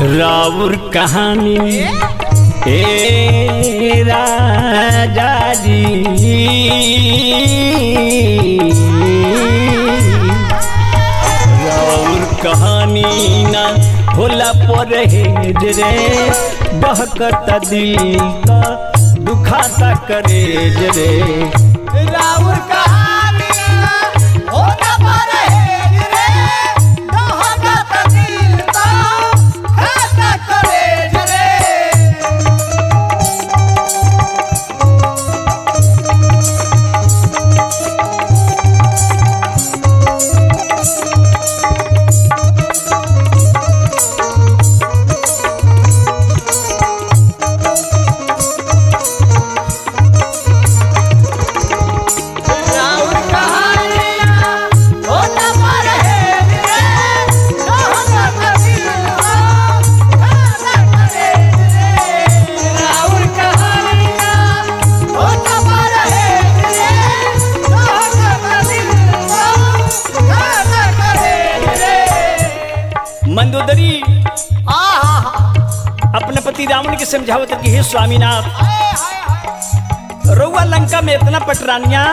राउर कहानी ए राजा जी राउर कहानी ना होला पर हेज रे बहकत दिल का दुखाता करेज रे राउर कहानिया होता पर हेज रे दहकत दिल का खाता करेज रे राउर कहानिया होता पर हेज रे दहकत दिल का खाता करेज रे राउर कहानिया होता पर हेज रे दहकत दिल का खाता करेज रे मंदोदरी आहा अपने पति रावण के समझावत कि हे स्वामीनाथ हाय हाय हाय रउआ लंका में इतना पटरानिया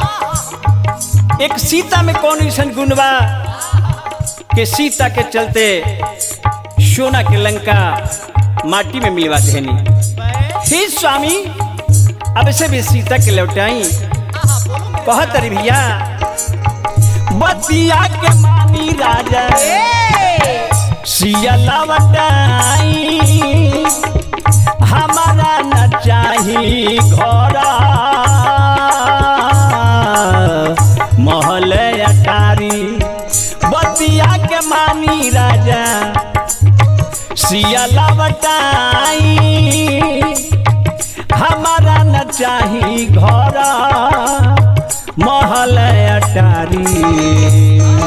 एक सीता में कौन ऐसा गुण बा कि सीता के चलते सोना के लंका माटी में मिलवा देनी हे स्वामी अब से भी सीता के लौटाई कहत अरे भैया बतिया के मानी राजा सिया लवटाई हमारा न चाही घर महल अटारी बतिया के मानी राजा सिया लवटाई हमारा न चाही घर महल अटारी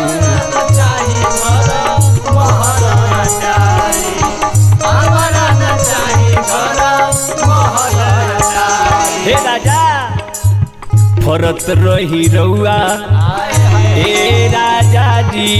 हे राजा फरत रही रउआ हे राजा जी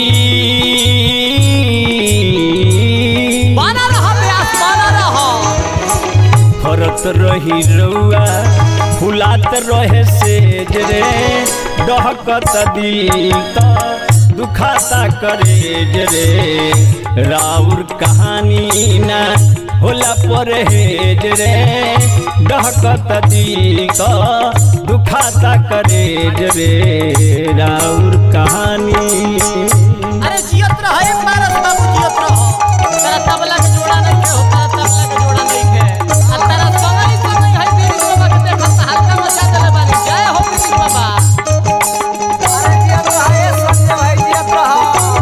बना रहा व्यास बना रहा फरत रही रउआ फुलात रहे सेज रे डहकत दिल त दुखाता करेज रे राउर कहानी ना होला परहेज रे डहकत दिल त दुखाता करेज रे राउर कहानी अरे जियत रहा एक बार बाबू जियत रहा तेरा तबला के जोड़ा नहीं के होता तबला के जोड़ा नहीं के आ तेरा संगली संगली है तेरी बाबा के देखा ता हल्का मचा देले बानी जय हो कृष्ण बाबा अरे जियत रहा ये संजय भाई जियत रहा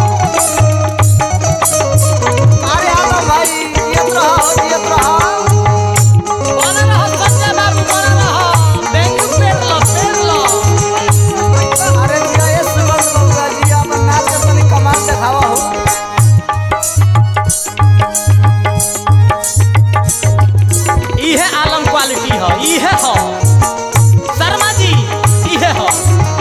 अरे आलो भाई जियत रहा हो जियत रहा बना रहा संजय बाबू बना रहा बैंक पेट लो पेट लो अरे जिया ये सुमन बबुआ जी अपन नाच के तनी कमाल देखावा हो इहे आलम क्वालिटी ह इहे ह शर्मा जी इहे ह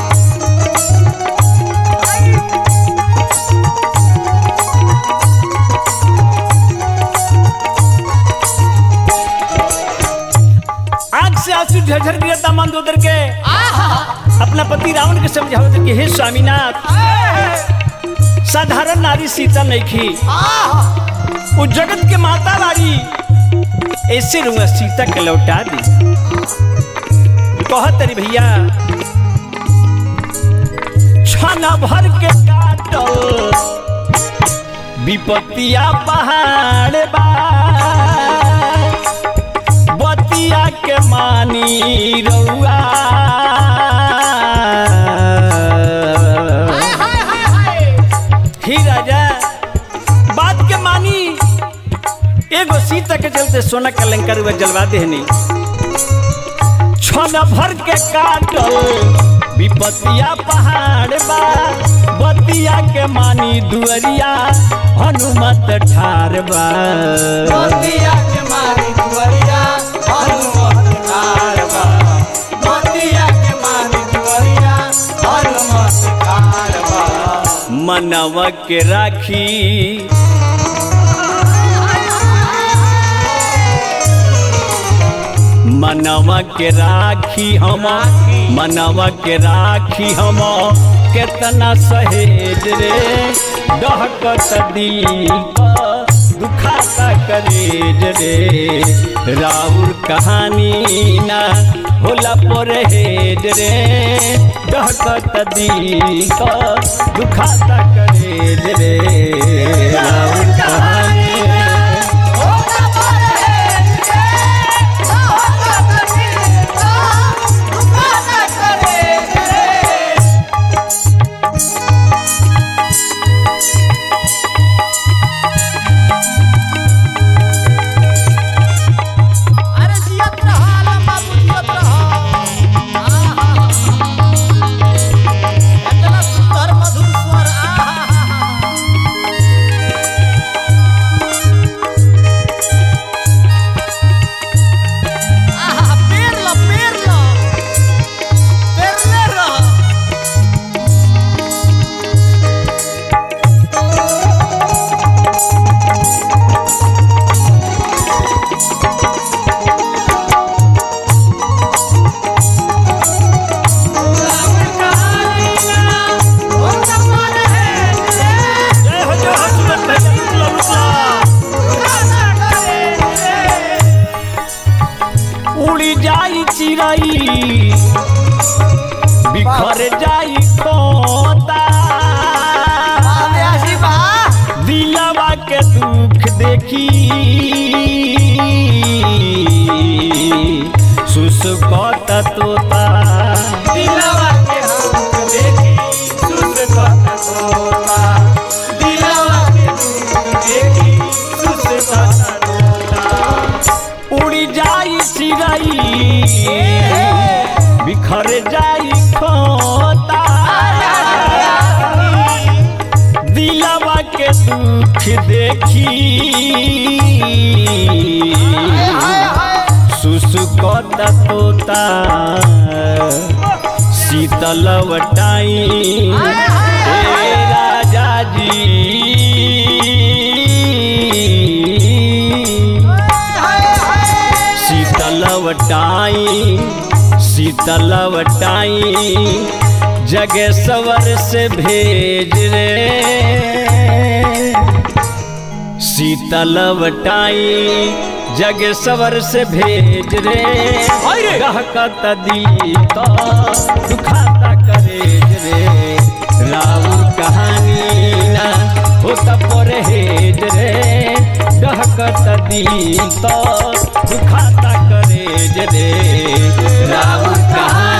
आंख से आंसू झरझर गिरता मंदोदर के आहा अपना पति रावण के समझावत कि हे स्वामीनाथ साधारण नारी सीता नहीं खी आहा वो जगत के माता वाली ऐसे रूंगा सीता के लौटा दी कहत रे भैया छाना भर के काटल विपत्तिया पहाड़ बा बतिया के मानी रउआ हाय हाय हाय हाय ही राजा बात के मानी एगो सीता के चलते सोना का लंकर हुआ जलवा देहनी छन भर के काटल विपतिया पहाड़ बा बतिया के मानी दुअरिया हनुमत ठार बा बतिया के मारी दुवरिया हनुमत ठार बा बतिया के मारी दुवरिया हनुमत ठार बा मनवा के राखी मनवा के राखी हम मनवा के राखी हम केतना सहेज रे डहकत दिल क दुखाता करेज रे राउर कहानी ना होला परहेज रे डहकत दिल क दुखाता करेज रे राउर कहानी अरे जियत रह आलम बाबू जियत रह आहा इतना सुंदर मधुर स्वर आहा आहा पेर लो पेर लो पेरले रह जय हो जय हो सुमन भैया रुकला रुकला उड़ी जाई चिड़ई बिखर जाई खोता आव्यासी बा दिलवा के दुख देखी सुसुकत तोता दिलवा के दुख देखी सुसुकत तोता दिलवा के दुख देखी सुसुकत तोता उड़ी जाई चिड़ई बिखर जाई खोता दिलवा के दुख देखी सुसुकत तोता शीतल वटाई हे राजा जी शीतल वटाई शीतल वटाई जगे सवर से भेज रे शीतल वटाई जग सवर से भेज रे रहकत दिल तो दुखाता करेज रे राउर कहानी ना होता परहेज रे रहकत दिल तो दुखाता करेज रे राउर कहानी